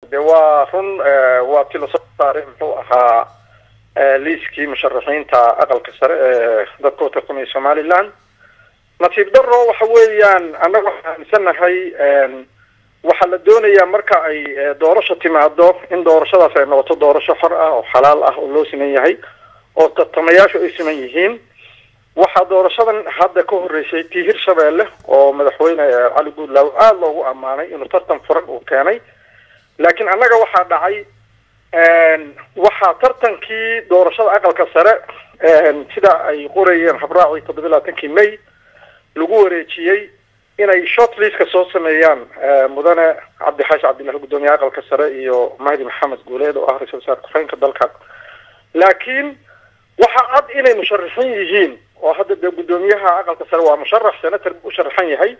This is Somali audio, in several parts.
de waa run waa ti lasoo saaray muxuu ahaa liiskii musharaxiinta aqalka sare ee dadka u tartamaya somaliland nasiib daro waxa weeyaan annaga waxaan aaminsanahay waxaa la doonayaa marka ay doorasho timaado in doorashadaas ay noqoto doorasho xor ah oo xalaal ah oo loo siman yahay oo tartamayaashu ay siman yihiin waxaa doorashadan hadda ka horreysay tii hirshabeelle oo madaxweyne cali guudlaaw aada loogu ammaanay inuu tartan furan uu keenay laakiin annaga waxaa dhacay waxaa tartankii doorashada aqalka sare sida ay qorayeen habraacii toddoba labaatankii may lagu wareejiyey inay short liska soo sameeyaan mudane cabdixaashi cabdillahi guddoomiyaha aqalka sare iyo mahdi maxamed guuleed oo ah ra-isul wasaare ku-xigeenka dalka laakiin waxaa cad inay musharaxiin yihiin oo hadda dee guddoomiyaha aqalka sare waa musharax senator u sharaxan yahay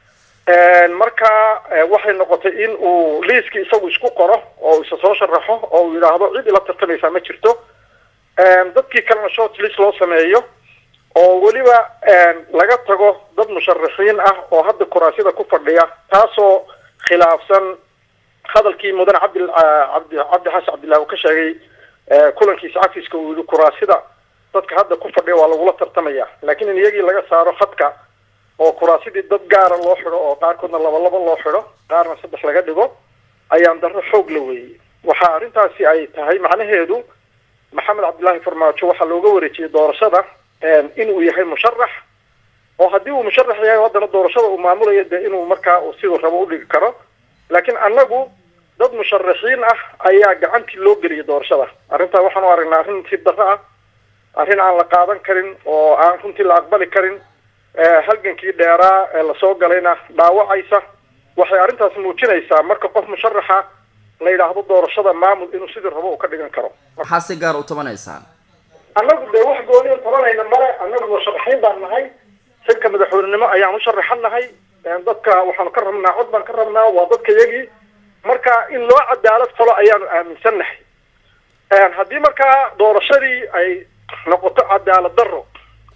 marka waxay noqotay in uu liiskii isagu isku qoro oo isa soo sharaxo oo uu yidhaahdo cid ila tartamaysaa ma jirto dadkii kalena short list loo sameeyo oo weliba laga tago dad musharaxiin ah oo hadda kuraasyada ku fadhiya taasoo khilaafsan hadalkii mudane cabdi cabdi cabdi xasan cabdillahi uu ka sheegay kulankiisa cafiska uu yihi kuraasyada dadka hadda ku fadhiya waa lagula tartamaya laakiin in iyagii laga saaro khadka oo kuraasidii dad gaara loo xidho oo qaarkoodna laba laba loo xidho qaarna saddex laga dhigo ayaan darro xoog la weeyey waxa arrintaasi ay tahay macnaheedu maxamed cabdillaahi farmaajo waxaa looga wareejiyey doorashada inuu yahay musharax oo haddii uu musharax yahay haddana doorashada uu maamulayo dee inuu markaa uu siduu rabo udhigi karo laakiin annagu dad musharaxiin ah ayaa gacantii loo geliyay doorashada arrintaa waxaan u aragnaa arrin nasiib darro ah arrin aan la qaadan karin oo aan runtii la aqbali karin halgankii dheeraa ee lasoo galayna dhaawacaysa waxay arrintaas muujinaysaa marka qof musharaxa la yidhaahdo doorashada maamul inuu sidii rabo uu ka dhigan karo maxaa si gaar u tabanaysaan annagu dee wax gooniyo tabanayna male annagu musharaxiin baan nahay xilka madaxweynenimo ayaan u sharaxan nahay dadka waxaanu ka rabnaa cod baan ka rabnaa waa dadka yagii marka in loo cadaalad falo ayaanu aaminsan nahay haddii markaa doorashadii ay noqoto cadaalad daro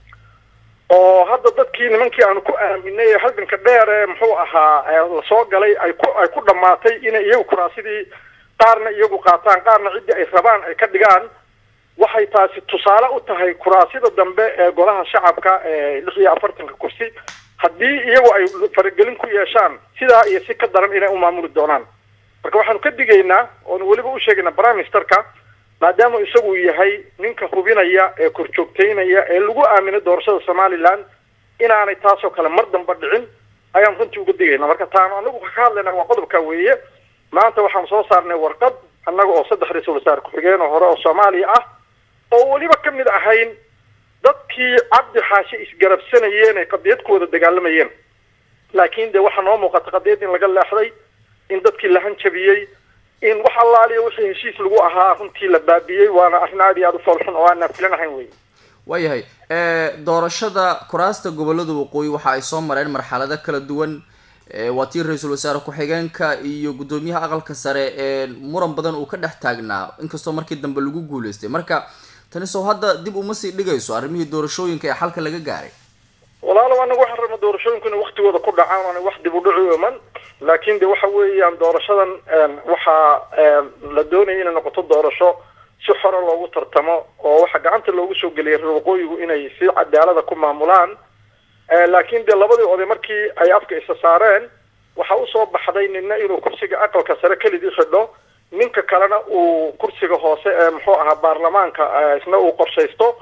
oo hadda dadkii nimankii aanu ku aaminay halganka dheer ee muxuu ahaa lasoo galay ay ku ay ku dhamaatay inay iyagu kuraasidii qaarna iyagu qaataan qaarna ciddii ay rabaan ay ka dhigaan waxay taasi tusaale u tahay kuraasida dambe ee golaha shacabka ee lix iyo afartanka kursi haddii iyagu ay faragelin ku yeeshaan sidaa iyo si ka daran inay u maamuli doonaan marka waxaanu ka digaynaa oonu weliba u sheegaynaa prime ministerka maadaama isagu yahay ninka hubinaya ee korjoogtaynaya ee lagu aaminay doorashada somaliland inaanay taasoo kale mar damba dhicin ayaan runtii uga digayna marka taanu anagu ka hadlayna waa qodobka weeye maanta waxaanu soo saarnay warqad annaga oo saddex ra-iisul wasaare ku-xigeen oo hore oo soomaaliya ah oo weliba ka mid ahayn dadkii cabdi xaashi isgarabsanayeen ay qadiyad ku wada dagaalamayeen laakiin de waxaa noo muuqata qadiyad in laga leexday in dadkii la hanjabiyey in wax allaaliya wixii heshiis lagu ahaa runtii la baabiyey waana arrin aad iyo aada u foolxun oo aanaan filan ahayn wey waayahay doorashada kuraasta gobolada waqooyi waxa ay soo mareen marxalado kala duwan waa tii ra-iisul wasaare ku-xigeenka iyo guddoomiyaha aqalka sare ee muran badan uu ka dhex taagnaa inkastoo markii dambe lagu guuleystay marka tani soo hadda dib uma sii dhigayso arrimihii doorashooyinka ee xalka laga gaaray walaalow anagu waxaan rabna doorashooyinku inay waktigooda ku dhacaan oona wax dib u dhici iman laakiin de waxa weeyaan doorashadan waxaa la doonaya inay noqoto doorasho si xora loogu tartamo oo waxaa gacanta loogu soo geliyay reer waqooyigu inay si cadaalada ku maamulaan laakiin dee labadii oday markii ay afka isa saareen waxaa usoo baxday nina inuu kursiga aqalka sare kelidii xidho ninka kalena uu kursiga hoose ee muxuu ahaa baarlamaanka isna uu qorshaysto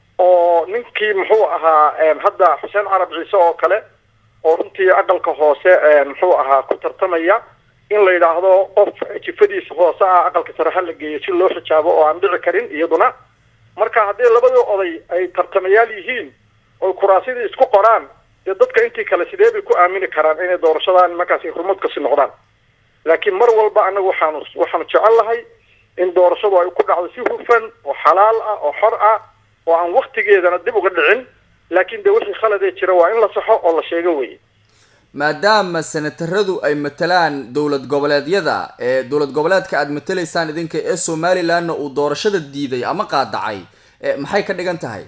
oo ninkii muxuu ahaa hadda xuseen carab ciise oo kale oo runtii aqalka hoose muxuu ahaa ku tartamaya in la yidhaahdo qof jifadiisa hoose ah aqalka sare ha la geeyo si loo xijaabo oo aan dhici karin iyaduna marka haddii labadii oday ay tartamayaal yihiin oy kuraasidii isku qoraan dee dadka intii kale sidee bay ku aamini karaan inay doorashadan markaas hurmad kasi noqdaan laakiin mar walba anagu waxaanu waxaanu jecel lahay in doorashadu ay ku dhacdo si hufan oo xalaal ah oo xor ah oo aan waktigeedana dib uga dhicin laakiin de wixii khaladee jira waa in la saxo oo la sheego weye maadaama senataradu ay matalaan dowlad goboleedyada ee dowlad goboleedka aada matalaysaan idinka ee somalilandna uu doorashada diiday ama qaadacay maxay ka dhigan tahay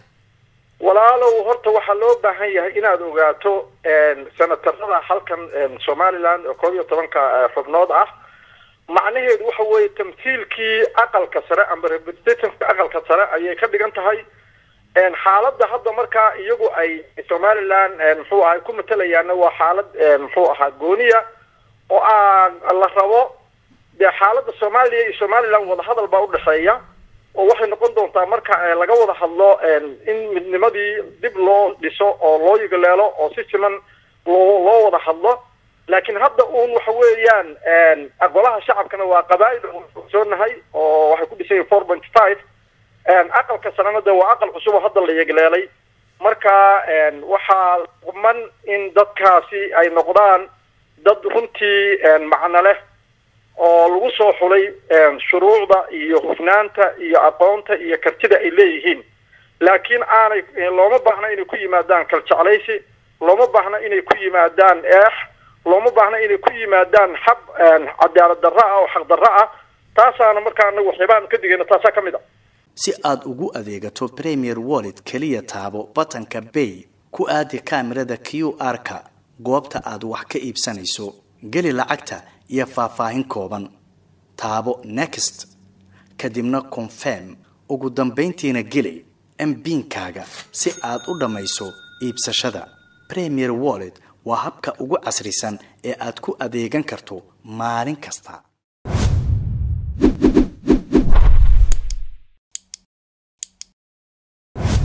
walaalow horta waxaa loo baahan yahay inaad ogaato senatarada halkan somaliland oo koob iyo tobanka xubnood ah macnaheedu waxa weeye tamthiilkii aqalka sare amba representativeka aqalka sare ayay ka dhigan tahay xaaladda hadda markaa iyagu ay somaliland muxuu ahay ku matalayaana waa xaalad muxuu ahaa gooniya oo aan la rabo dee xaaladda soomaaliya iyo somaliland wadahadal baa udhexeeya oo waxay noqon doontaa marka laga wada hadlo in midnimadii dib loo dhiso oo loo yigaleelo oo si siman loo loo wada hadlo laakiin hadda uun waxa weeyaan golaha shacabkana waa qabaa'il ogsoonahay oo waxay ku dhisan yihin four point five aqalka sarena de waa aqal cusub oo hadda la yegleelay marka waxaa quman in dadkaasi ay noqdaan dad runtii macno leh oo lagu soo xulay shuruucda iyo hufnaanta iyo aqoonta iyo kartida ay leeyihiin laakiin aanay looma baahna inay ku yimaadaan kaljeclaysi looma baahna inay ku yimaadaan eex looma baahna inay ku yimaadaan xab cadaalad darro ah oo xaq darro ah taasaana markaa anagu waxyaabahan ka digayna taasaa ka mid a si aad ugu adeegato premier wallet keliya taabo batanka bay ku aadi kaamirada q r-ka goobta aad wax ka iibsanayso geli lacagta iyo faahfaahin kooban taabo next kadibna confirm ugu dambayntiina geli mbiinkaaga si aad u dhammayso iibsashada premier wallet waa habka ugu casrisan ee aad ku adeegan karto maalin kasta